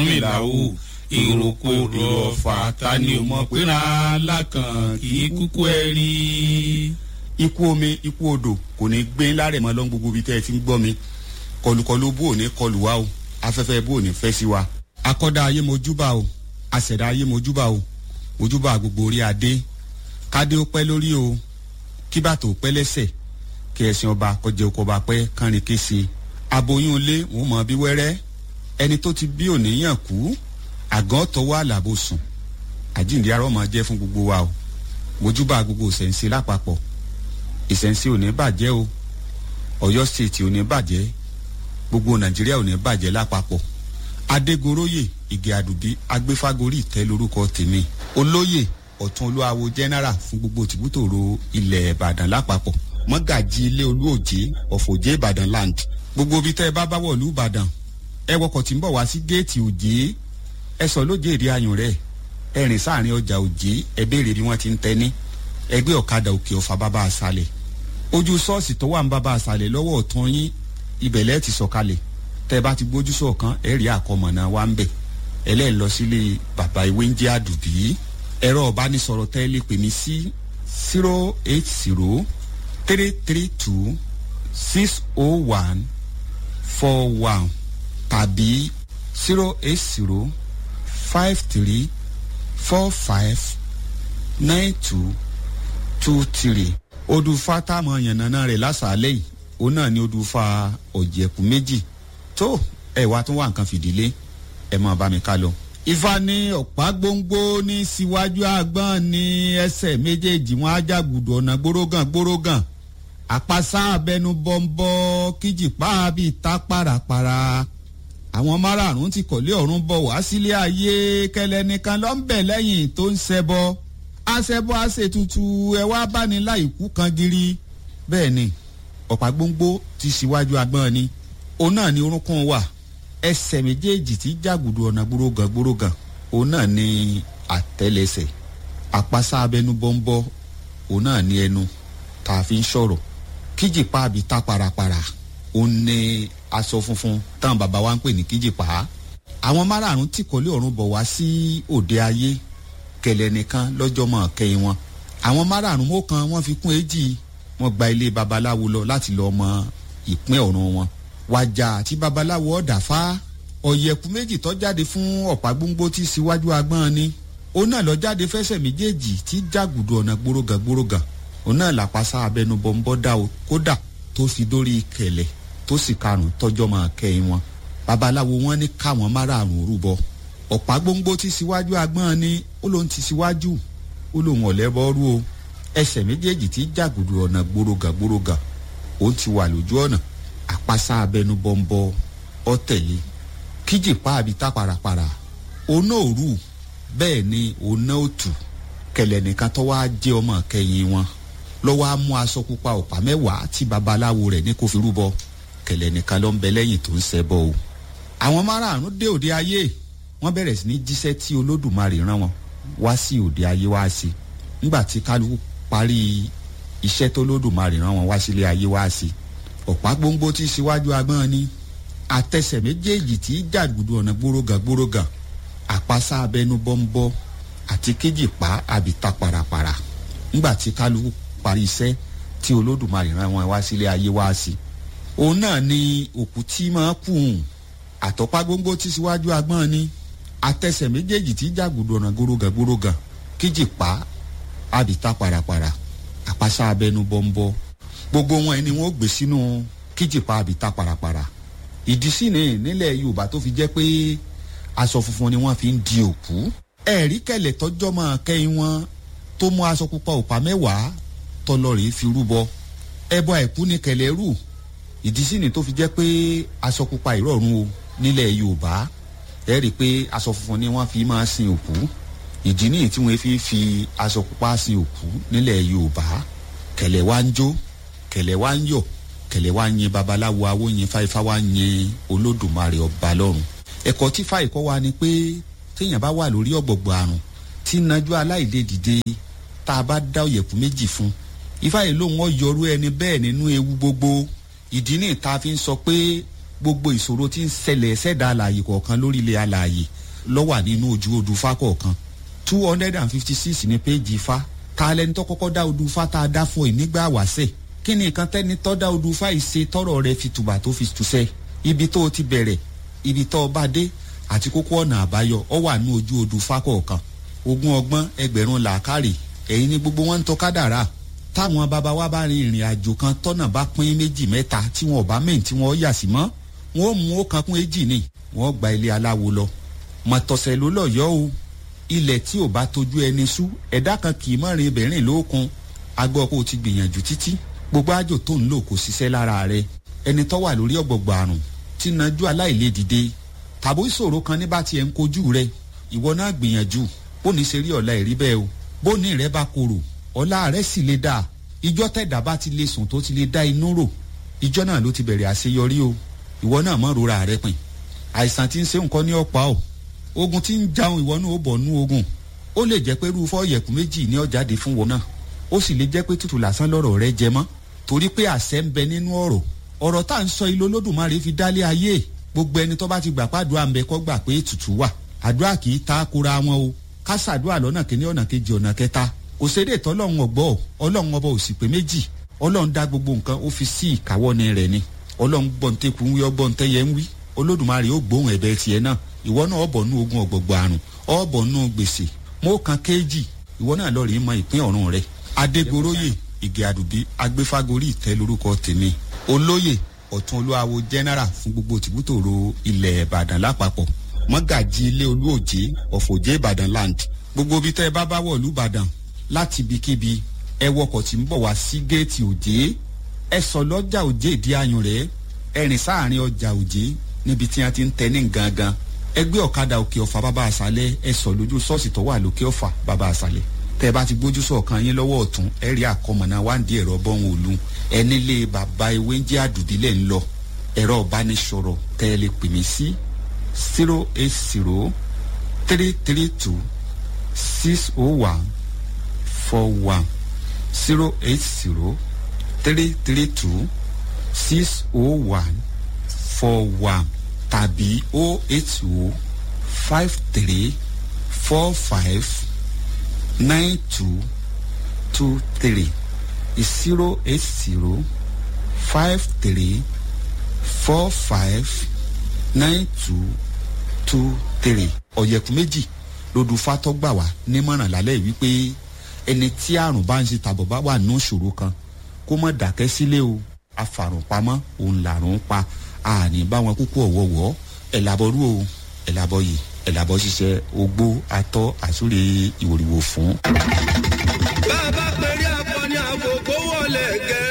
Ọ̀rúnmìlà o ìrókò èrò ọ̀fà ta ni ò mọ̀ pé ra lákàn kì í kúkú ẹ rí. ikú omi ikú odò kò ní gbé lárẹ̀ mọ́ lọ́n gbogbo ibi tẹ́ ẹ ti ń gbọ́ mi kọlùkọlù bó ò ní kọlù wa o afẹ́fẹ́ bó ò ní fẹ́ sí wa. akọ́dá ayé mojúbà o àṣẹ̀dá ayé mojúbà o mojúbà gbogbo orí adé kádé ó pẹ́ lórí o kíbàtò ó pẹ́ lẹ́sẹ̀ kí ẹ̀sìn ọba kọjá oko ọba pẹ́ kánrin kése aboyún ilé wọn mọ bí wẹ́rẹ́ ẹni tó ti bí òníyàn kú àgàn tọwọ́ àlàbò sùn àjíǹde arọ́ máa jẹ́ fún gbogbo wa o mojúbà gbogbo ìṣẹ̀ǹsẹ̀ lápapọ̀ ìṣẹ̀ǹsẹ̀ ò ní bàjẹ́ o ọ̀yọ́ stéètì ò ní bàjẹ́ gbogbo nàìjíríà ò ní bàjẹ́ lápapọ̀ adégoróyè ìgè àdùbí agbéfágorí ìtẹ́ lórúkọ tèmi olóyè ọ̀tún olúwawo general fún gbogbo tìbútòrò ilẹ̀ ìbàdàn lápapọ̀ mọ́gàjì ilé olúòjé ọ̀fọ̀jẹ́ ìbàdàn land gbogbo ibi tẹ́ ẹ bá bá wọ̀lú ìbàdàn ẹ wọkọ̀ tí ń bọ̀ wá sí géètì òjé ẹ sọ lóje èrè ayùn rẹ̀ ẹ rìn sáàrin ọjà òjé ẹ béèrè bí wọ́n ti ń tẹ́ni ẹgbẹ́ ọ̀kadà òkè ọ̀fà bàbá àṣàlẹ̀ ojú ṣọ́ọ̀ṣì tó wà ń bàbá àṣàlẹ̀ lọ́wọ́ ọ̀tún yín ibẹ̀lẹ́ ti sọ̀kalẹ̀ tẹ́ ẹ bá ti gbójú sọ̀kan ẹ rí àkọmọ̀nà wa ń bẹ̀ ẹlẹ́ẹ̀ lọ sílé bàbá ìwé ń jẹ́ àdùbí ẹ̀rọ ọ̀bánisọ̀rọ̀ tẹ́ ẹ lè pè mí sí zero eight zero three three two six oh one four one tàbí zero eight zero five three four five nine two two three odùfà táwọn yànnàná rẹ̀ lásàálẹ̀ yìí òun náà ni odùfà ọ̀jẹ̀kú méjì tó ẹ̀ wá tún wà nǹkan fìdílé ẹ̀ máa bá mi ká lọ. ifá ní ọ̀pá gbóngbó ní síwájú àgbọ̀n ní ẹsẹ̀ méjèèjì wọn ajágùdù ọ̀nà gbórógàn gbórógàn àpasá abẹnú bọ́ńbọ́ kíjìpá bíi ta pàràpàrà àwọn márààrún ti kọ̀lé ọ̀run bọ̀ wá sílé ayé kẹlẹ́ nìkan ló ń bẹ̀ lẹ́yìn tó ń ṣẹbọ aṣẹbọ aṣètùtù ẹ wá báni láìkú kan giri bẹ́ẹ̀ ni ọ̀pá gbóngbó ti síwájú agbọ́n ni òun náà ni orúnkún wà ẹsẹ̀ méjèèjì tí jàgùdù ọ̀nà gbórógàn gbórógàn òun náà ni àtẹ́lẹsẹ̀ àpasá abẹnú bọ́ńbọ́ òun náà ni ẹnu tá a fi ń sọ̀rọ̀ kíjìpá àbí tá parapara òun ni aṣọ funfun táwọn bàbá wa ń pè ní kíjìpá àwọn márààrún tí kò lé ọ̀run bọ̀ wá sí òde ayé kẹlẹ̀ nìkan lọ́jọ́ mọ̀ kẹ́yìn wọn àwọn márààrún mọ́kàn wọ́n fi kún èjì wọ́n gba ilé babaláwo lọ láti lọ mọ ìpín ọ̀run wọn wàjà àti babaláwo ọ̀dà fá ọ̀yẹ̀kú méjì tó jáde fún ọ̀pá gbóngbó tí síwájú agbọ́n ni òun náà lọ jáde fẹsẹ̀ méjèèjì tí jágùdù ọ̀nà gbórógàn gbórógàn òun náà làpasá abẹnú bọ́ńbọ́ dá o kódà tó fi dórí kẹlẹ̀ tó sì karùn tọjọ́ máa kẹ́yìn wọn babaláwo wọn ní káwọn márààrún rúbọ ọ̀pá gbóngbó tí síwájú agbọ́n ni ó lóun ti síwájú ó lóun ọ̀lẹ́bọ́rú o ẹsẹ̀ méjèèjì tí jàgùdù ọ̀nà gbórógàn gbórógàn òun ti wà lójú ọ̀nà àpasá abẹnú bọ́ńbọ́ ọ̀tẹ̀lé kíjìpá àbí tá parapara òun náà rù bẹ́ẹ̀ ni òun náà ò tù kẹlẹ̀ nìkan tó wá jẹ́ ọmọ kẹyìn wọn lọ́wọ́ á mú aṣọ pupa ọ̀pá mẹ́wàá tí babaláwo rẹ̀ ní kó fi rúbọ kẹlẹ̀ nìkan ló ń bẹ lẹ́yìn tó ń ṣẹbọ o. àwọn márààrún dé òde ayé wọ́n bẹ̀rẹ̀ sí ní jíṣẹ́ tí olódùmarè rán wọn wá sí òde ayé wá sí nígbà tí kálukú parí iṣẹ́ tó olódùmarè rán wọn wá sílé ayé wá sí ọ̀pá gbóngbó tí síwájú agbọ́n ni àtẹsẹ̀ méjèèjì tí jàgùdù ọ̀nà gbórógàn gbórógàn àpasá abẹnú bọ́ńbọ́ àti kéjìpá àbíta parapara ńgbà tí kálukú parí iṣẹ́ tí olódùmarè rán wọn wá sílé ayé wá sí òun náà ni òkú tí máa kù hùn àtọ́pá gbóngbó tí síwájú agbọ́n ni àtẹsẹ̀ méjèèjì tí jàgùdù ọ̀nà gbórógàn gbórógàn kéjìpá àbíta parapara àpasá abẹnú bọ́ńbọ́ gbogbo wọn ni wọn ó gbé sínú kéjìpá àbíta parapara ìdí sí ni nílẹ̀ yorùbá tó fi jẹ́ pé aṣọ funfun ni wọ́n fi ń di òkú ẹ̀rí kẹlẹ̀ tọ́jọ́ máa kẹ́yìn wọn tó mú aṣọ pupa òpá mẹ́wàá tọlọ́rìí fi rúbọ ẹbọ àìkú ní kẹlẹ̀ rù ìdí sí ni tó fi jẹ́ pé aṣọ pupa ìrọ̀rùn o nílẹ̀ yorùbá ẹ rí i pé aṣọ funfun ni wọ́n fi máa sin òkú ìdí nìyí tí wọ́n fi fi aṣọ pupa sin òkú nílẹ̀ yorùbá kẹlẹ̀ wá ń jó kẹlẹ̀ wá ń yọ̀ kẹlẹ̀ wá ń yin babaláwo awo yin fáifá wá ń yin olódùmarè ọba lọ́run ẹ̀kọ́ tí fáì kọ́ wa ni pé téèyàn bá wà lórí ọ̀gbọ̀gbọ̀ àrùn tí nájú aláìlè dìde tá a bá dá òyẹ̀kú méjì fún ifá yìí lóun ọ yọrú ẹni bẹ́ẹ̀ nínú ewu gbogbo ìdí ní ìta fi ń sọ pé gbogbo ìṣòro tí ń ṣẹlẹ̀ ṣẹ̀dá alààyè kọ̀ọ̀kan lórílẹ̀ alààyè lọ́wà nínú ojú odù ifá kọ̀ọ̀kan two hundred and fifty six ní péjì ifá ta lẹni tó kọ́kọ́ dá odù ifá tá a dá fún ẹ nígbà wáṣẹ̀ kí ni nǹkan tẹ́ni tó dá odù ifá yìí ṣe tọrọ rẹ fi tùbà tó fi tùṣẹ́ ibi tó o ti bẹ̀rẹ̀ ibi tó o bá dé àti kókó ọ̀nà àbáyọ ọ wà ní ojú odù ifá kọ̀ọ̀kan ogún ọgbọ́n ẹgbẹ̀rún làákàrè ẹ̀yin ni gbogbo wọn ń tọ́ kádàrá táwọn bàbá wa bá rin ìrìn àjò kan tọ́nà bá pín méjì mẹ́ta tí wọn ò bá mẹ́yìn tí wọ́n yà sí mọ́ wọn ò mú ó kan kún èjì ni wọn gba ilé aláwo lọ mọ̀tọ̀sẹ̀ ló lọ yọ o ilẹ̀ tí ò bá tójú ẹni sú ẹ̀dá kan kì í mọ̀rin ibẹ̀rìn lókun agbọ́ kó o ti gbìyànjú títí gbogbo àjò tó ń lò kò ṣiṣẹ́ lára rẹ ẹni tó wà lórí ọ̀gbọ̀gbọ̀ àrùn tí nájú aláìlè dìde tàbó ìṣòro kan ní bá tiẹ̀ ń kojú rẹ ìwọ náà gbìyànjú bó ní ṣe rí ọ̀la ìrí bẹ́ẹ̀ o bó ní rẹ bá korò ọ̀la rẹ sì lè dáa ìjọ tẹ̀dá bá ti lè sùn tó ti lè dá inú rò ìjọ náà ló ti bẹ̀rẹ̀ àṣeyọrí o ìwọ náà mọ̀ rora rẹ pin àìsàn tí ń ṣe nǹkan ní ọ̀pá o ogun tí ń jaun ìwọ náà ó bọ̀ nú ogun ó lè jẹ́ pé rúfọ́ yẹ̀kú méjì ní ọ̀jáde fún wọn náà ó sì lè jẹ́ pé tútù lásán lọ́rọ̀ rẹ jẹ mọ́ torí pé àṣẹ ń bẹ nínú ọ̀rọ̀ ọ̀rọ̀ tá à ń sọ ilé olódùmarè fi dálé ayé gbogbo ẹni tó bá ti gbà pàdúrà ń bẹ kọ́ gbà pé ètùtù wà àdúrà kì í ta kóra wọn o ká ṣàdúrà lọ́nà kìíní ọ̀nà kejì ọ̀nà kẹta kò sédè tọ́lọ́run ọ̀gbọ́ ọlọ́run ọba ò sì pé méjì ọlọ́run dá gbogbo nǹkan ó fi sí ìkáwọ́ ni rẹ̀ ni ọlọ́run gbọ́ntẹ́kù ń wí ọgbọ́ntẹ́yẹ ń wí olódùmarè ó gbóhùn ẹ̀bẹ̀ tiẹ̀ náà ìwọ náà ọ̀bọ̀ nú ogun ọ̀gbọ̀gbọ̀ àrùn ọ̀bọ̀ nú gbèsè mọ́ kan kéèjì ìwọ náà lọ́ọ̀rì mọ ìpín ọ̀run rẹ̀ adégoróyè ìgè àdùbí agbéfágorí ìtẹ́ lórúkọ tèmi olóyè ọ̀tún olúwawo general fún gbogbo tìbútòrò ilẹ̀ ìbàdàn lápapọ̀ mọ́gàjì ilé olúòjé ọ̀fọ̀jẹ́ ìbàdàn land gbogbo ibi tẹ́ ẹ bá bá wọ̀lú ìbàdàn láti ibikíbi ẹ wọkọ̀ tí ń bọ̀ wá sí géètì òjé ẹ sọ lọ́jà òjé ìdí ayùn rẹ̀ ẹ rìn sáàrin ọjà òjé níbi tí wọ́n ti ń tẹ ní gangan ẹ gbé ọ̀kadà òkè ọ̀fà bàbá àṣálẹ̀ ẹ sọ lójú ṣọ́ọ̀ṣì tó wà lókè ọ̀fà bàbá àṣálẹ̀ tẹ́ ẹ bá ti gbójú sọ̀kan yín lọ́wọ́ ọ̀tún ẹ rí àkọmọ̀nà wáǹdí ẹ̀rọ bọ́hùn òlu ẹ nílé bàbá ewé ń jẹ́ àdùbílẹ̀ ń lọ ẹ̀rọ ìbánisọ̀rọ̀ tẹ́ ẹ lè pè mí sí zero eight zero three three two six oh one four one zero eight zero three three two six oh one four one tàbí oh eight oh five three four five nine two two three zero eight zero five three four five nine two two three ọ̀yẹ̀kú méjì lódù fatọ́ gbà wá nímọ̀ràn lálẹ́ yìí wípé ẹni tí àrùn bá ń ṣe tàbọ̀ bá wà nínú ìṣòro kan kó mọ̀ dákẹ́ sílé o afàrùn pamọ́ òun làrùn pa àní báwọn kúkú ọ̀wọ́wọ́ ẹ̀ làbọ̀rú o ẹ̀ làbọ̀ yìí ẹ̀ làbọ̀ ṣiṣẹ́ ogbó atọ́ àsúre ìwòrìwò fún. bá a bá pèrè akọni àkókò wọlé gẹ